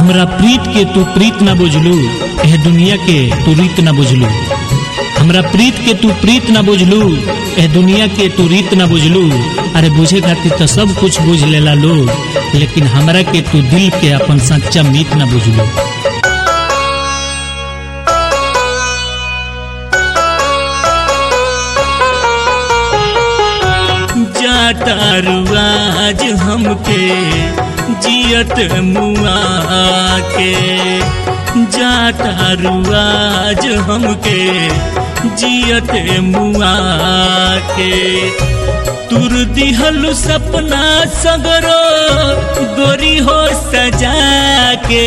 हमरा प्रीत के तू प्रीत ना बुझलू एह दुनिया के तू रीत ना बुझलू हमरा प्रीत के तू प्रीत ना बुझलू एह दुनिया के तू रीत ना बुझलू अरे बुझे खातिर तो सब कुछ बुझ लेला लोग लेकिन हमरा के तू दिल के अपन सच्चा मीत ना बुझलू जातारू आज हमके जियत मुआ के जातारू आज हमके जियत मुआ के तुर दिहलु सपना सगरो गोरी हो सजा के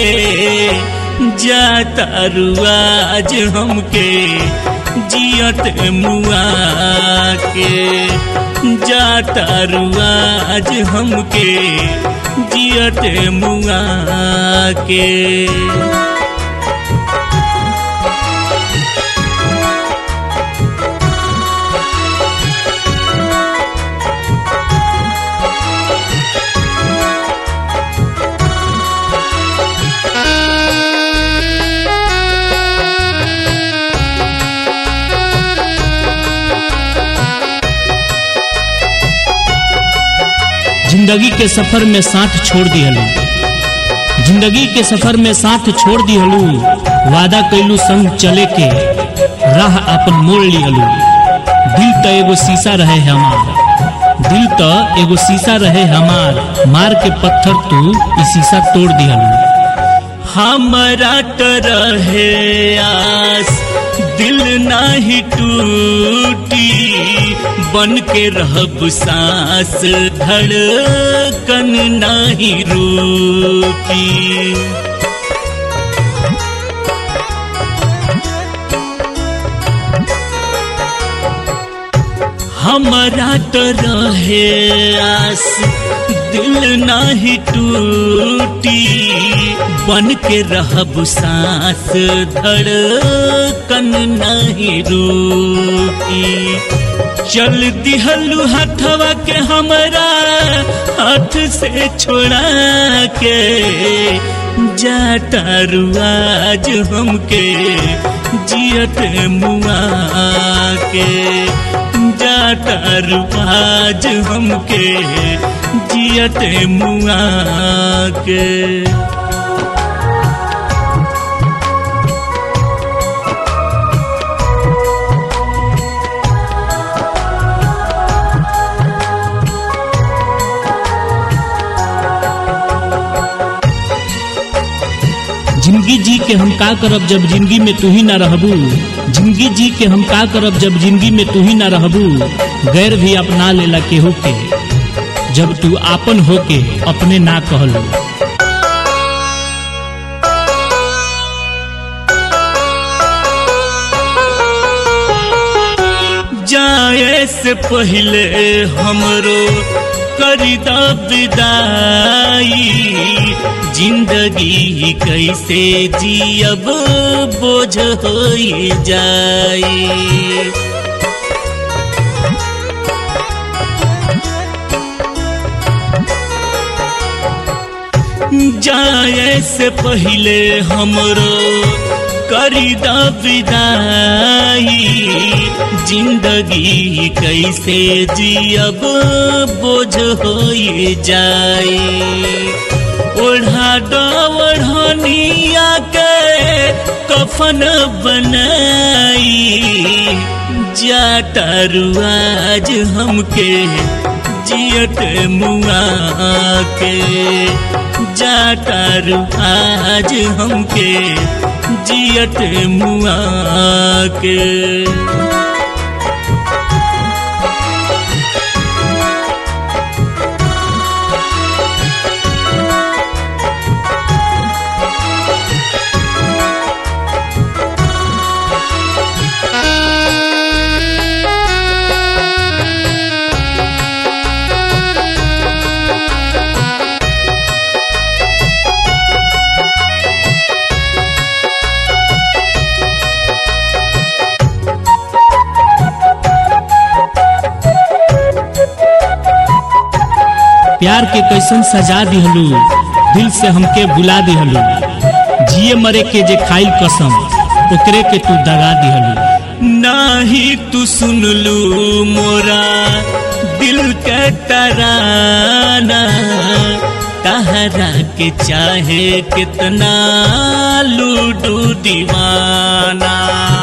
जातारू आज हमके जियत मुआ के जातारू आज हमके जियत मुआ के जिंदगी के सफर में साथ छोड़ दिहलू जिंदगी के सफर में साथ छोड़ दिहलू वादा कैलू संग चले के राह अपन मोड़ लिहलू दिल तो एगो शीशा रहे हमार दिल तो एगो शीशा रहे हमार मार के पत्थर तू ई शीशा तोड़ दिहलू हमरा तो रहे आस दिल नाही टूटी बन के रहब सांस धड़कन नाही रूठी हमरा तो रहे आस दिल नाही टूटी बन के रहब सांस धड़कन नहीं रूठी चल दिहलू हथवा के हमरा हाथ से छोड़ा के जातारू आज हमके जियत मुआ के जातारू आज हमके जियत मुआ के जिंदगी जी के हम का करब जब जिंदगी में तू ही ना रहबू जिंदगी जी के हम का करब जब जिंदगी में तू ही ना रहबू गैर भी अपना लेला केहू के जब तू आपन होके अपने ना कहलू जाए से पहले हमरो करिदा विदाई जिंदगी कैसे जियब बोझ हो जाई जाए से पहले हमरो करिदा विदाई जिंदगी कैसे जियब बोझ हो जाए ओढ़ा ओढ़निया के कफन बनाई जातारू आज हमके जियत मुआ के जातारू आज हमके जियत मुआ के प्यार के कैसन सजा दिहलू दिल से हमके बुला दिहलू जिए मरे के जे खाइल कसम ओकरे के तू दगा दिहलू नाही तू सुनलू मोरा दिल के तराना तहरा के चाहे कितना लूडू दीवाना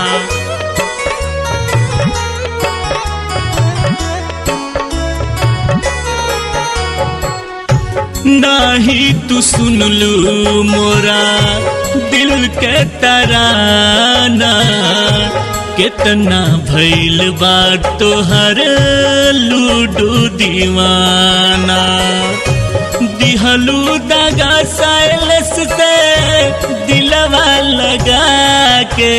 नाही तू सुनलू मोरा दिल के तराना कितना भैल बात तोहर लूडू दीवाना दिहलू दगा साइलस से दिलवा लगा के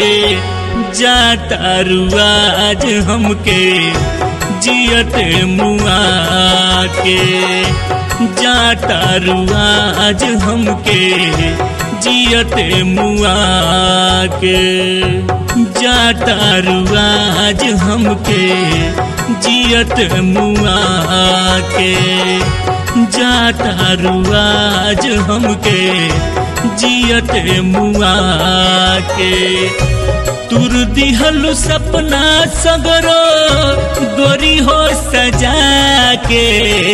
जाता रुआज हमके जियत मुआ के जाता रुआज हमके जियत मुआ के जाता रुआज हमके जियत मुआ के जाता रुआज हमके जियत मुआ के तुर दिहलु सपना सगरो गोरी हो सजा के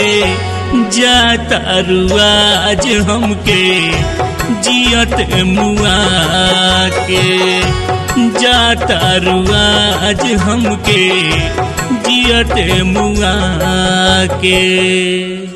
जाता रुआज हमके जियत मुआ के जाता रुआज हमके जियत मुआ के